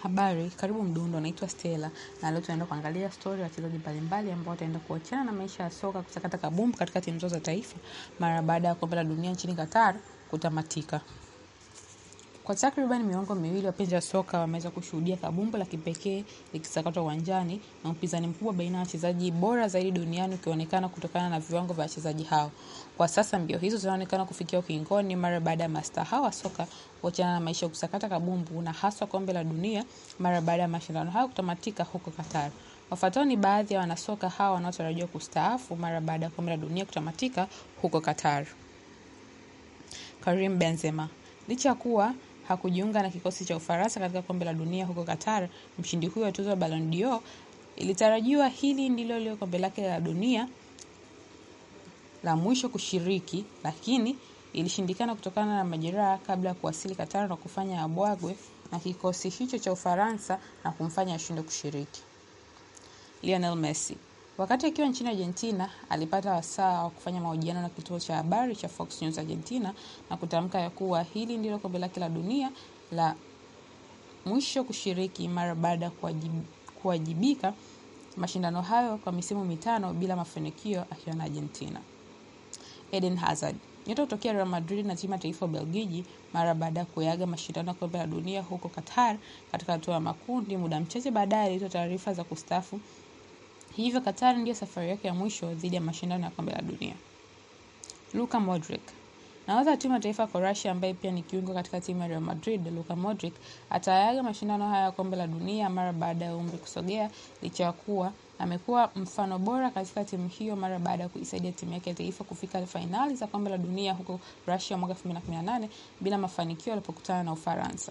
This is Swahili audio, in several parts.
Habari, karibu Mdundo, naitwa Stella na leo tunaenda kuangalia stori ya wachezaji mbalimbali ambao wataenda kuachana na maisha ya soka kusakata kabumbu katika timu zao za taifa mara baada ya kombe la dunia nchini Qatar kutamatika. Kwa takriban miongo miwili, wapenzi wa soka wameweza kushuhudia kabumbu la kipekee likisakatwa uwanjani na upinzani mkubwa baina ya wachezaji bora zaidi duniani ukionekana kutokana na viwango vya wachezaji hao. Kwa sasa mbio hizo zinaonekana kufikia ukingoni mara baada ya mastaa hawa wa soka kuachana na maisha ya kusakata kabumbu na haswa kombe la dunia mara baada ya mashindano hayo kutamatika huko Qatar. Wafuatao ni baadhi ya wanasoka hawa wanaotarajiwa kustaafu mara baada ya kombe la dunia kutamatika huko Qatar. Karim Benzema licha ya kuwa hakujiunga na kikosi cha Ufaransa katika kombe la dunia huko Qatar, mshindi huyo wa tuzo ya Ballon d'Or, ilitarajiwa hili ndilo lio kombe lake la dunia la mwisho kushiriki, lakini ilishindikana kutokana na majeraha kabla ya kuwasili Qatar na kufanya abwagwe na kikosi hicho cha Ufaransa na kumfanya ashindwe kushiriki. Lionel Messi wakati akiwa nchini Argentina alipata wasaa wa kufanya mahojiano na kituo cha habari cha Fox News Argentina na kutamka ya kuwa hili ndilo kombe lake la dunia la mwisho kushiriki mara baada ya kuwajibika mashindano hayo kwa misimu mitano bila mafanikio akiwa na Argentina. Eden Hazard nyota kutokea Real Madrid na timu ya taifa Ubelgiji mara baada ya kuyaga mashindano ya kombe la dunia huko Qatar katika hatua ya makundi, muda mchache baadaye alitoa taarifa za kustaafu hivyo Qatar ndiyo safari yake ya mwisho dhidi ya mashindano ya kombe la dunia. Luka Modric nahodha wa timu ya taifa ya Croatia ambaye pia ni kiungo katika timu ya Real Madrid, Luka Modric atayaga mashindano haya ya kombe la dunia mara baada ya umri kusogea, licha ya kuwa amekuwa mfano bora katika timu hiyo mara baada ya kuisaidia timu yake ya taifa kufika fainali za kombe la dunia huko Russia mwaka 2018 bila mafanikio alipokutana na Ufaransa.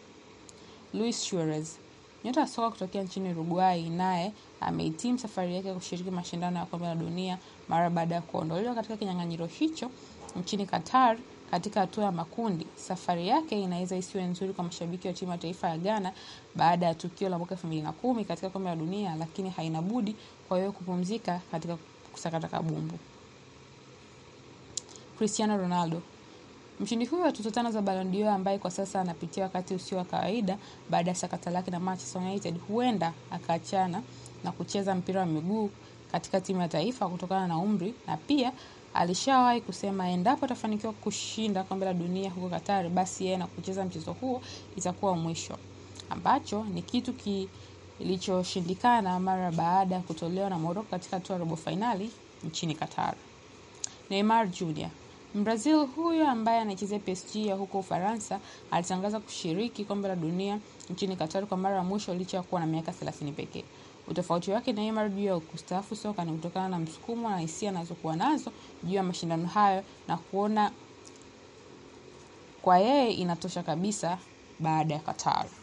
Luis Suarez nyota wa soka kutokea nchini Uruguay naye amehitimu safari yake ya kushiriki mashindano ya kombe la dunia mara baada ya kuondolewa katika kinyang'anyiro hicho nchini Qatar katika hatua ya makundi. Safari yake inaweza isiwe nzuri kwa mashabiki wa timu ya taifa ya Ghana baada ya tukio la mwaka 2010 katika kombe la dunia, lakini haina budi kwa hiyo kupumzika katika kusakata kabumbu. Cristiano Ronaldo Mshindi huyo wa tuzo tano za Ballon d'Or ambaye kwa sasa anapitia wakati usio wa kawaida baada ya sakata lake na Manchester United, huenda akaachana na kucheza mpira wa miguu katika timu ya taifa kutokana na umri, na pia alishawahi kusema endapo atafanikiwa kushinda kombe la dunia huko Qatar, basi yeye na kucheza mchezo huo itakuwa mwisho, ambacho ni kitu kilichoshindikana mara baada ya kutolewa na Morocco katika hatua ya robo fainali nchini Qatar. Neymar Jr Mbrazil huyo ambaye anachezea PSG ya huko Ufaransa alitangaza kushiriki kombe la dunia nchini Qatar kwa mara ya mwisho licha ya kuwa na miaka 30 pekee. Utofauti wake na Neymar juu ya kustaafu soka ni kutokana na msukumo na hisia anazokuwa nazo juu ya mashindano hayo na kuona kwa yeye inatosha kabisa baada ya Qatar.